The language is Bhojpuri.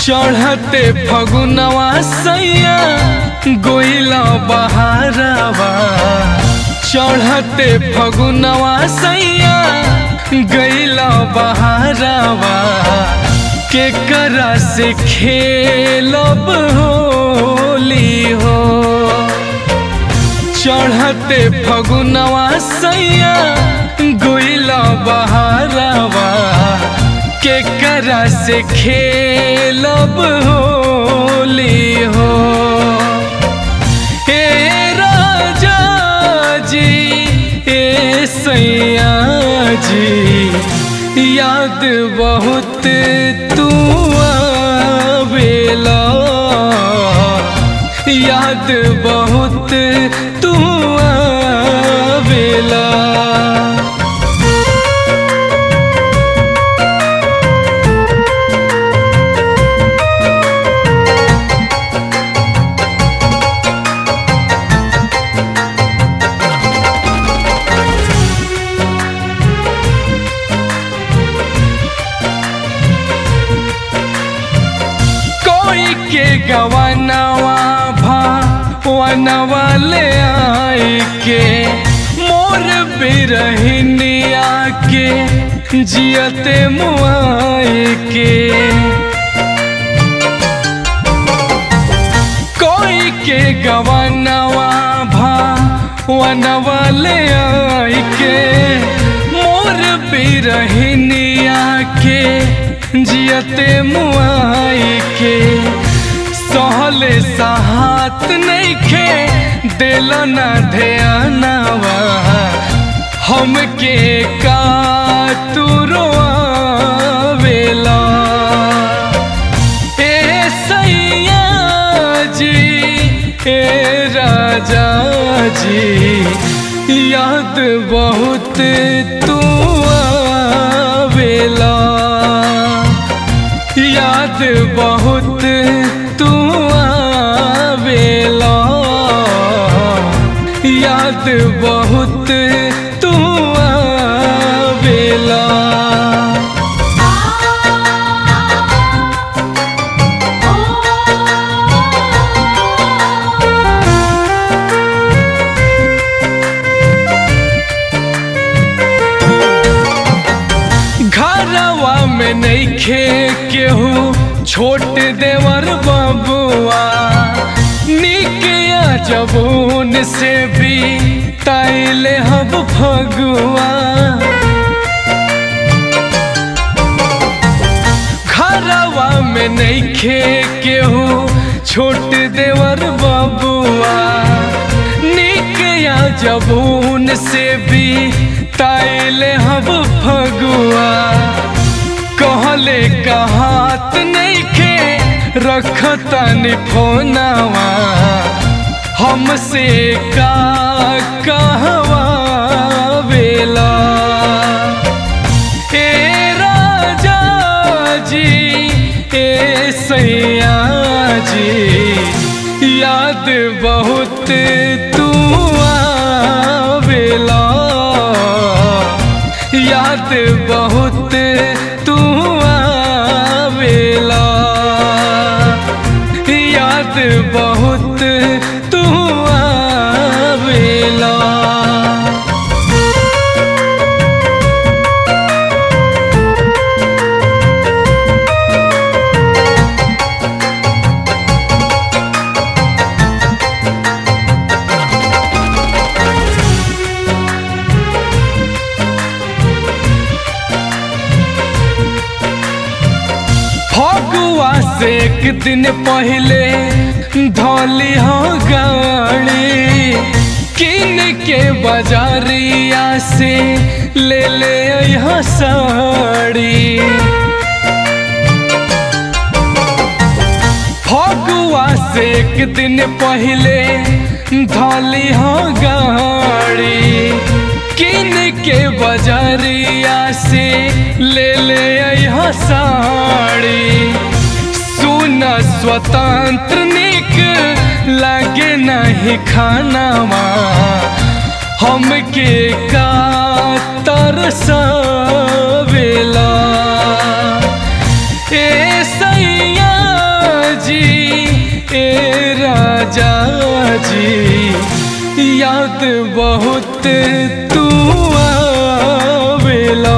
चढ़ते फगुनवा सैया गोइला बहारवा चढ़ते फगुनवा सैया गैला बहारवा के करा से खेलब होली हो चढ़ते फगुनवा सैया गोइला बहारवा के करा से खेलब होली हो हे राजा जी ए सैया जी याद बहुत तू आवेला याद बहुत तू आवेला कोई के गवनवा भा वनवा ले आई के मोर बिरहिनिया के जियते मुआई के कोई के गवनवा भा वनवा ले आई के मोर बिरहिनिया के जियते मुआई के सहले सहात नइखे दिल न ध्यानवा हमके का तू रोआवेला ए सैया जी ए राजा जी याद बहुत तू आवेला याद बहुत तू आवेला याद बहुत तू आवेला घरवा में नइखे केहू छोट देवर बबुआ निकिया जबून से भी ताइले हब फगुआ घरवा में नइखे केहू छोट देवर बबुआ निकिया जबून से भी ताइले हब फगुआ कहले कहात नइखे रखतनी फोनवा हमसे का कहवा बेला ए राजा जी ए सैया जी याद बहुत तू आवेला याद बहुत तू आवेला याद बहुत तू आवेला फगुआ से एक दिन पहले धोली हो गाड़ी किन के बाजारिया से ले ले यहाँ साड़ी फगुआ से एक दिन पहले धोली हो गाड़ी किन के बाजारिया से ले ले यहाँ साड़ी सुन स्वतंत्र निक लागे नहीं खानावा हमके का तरसवेला ए सैया जी याद बहुत तू आवेला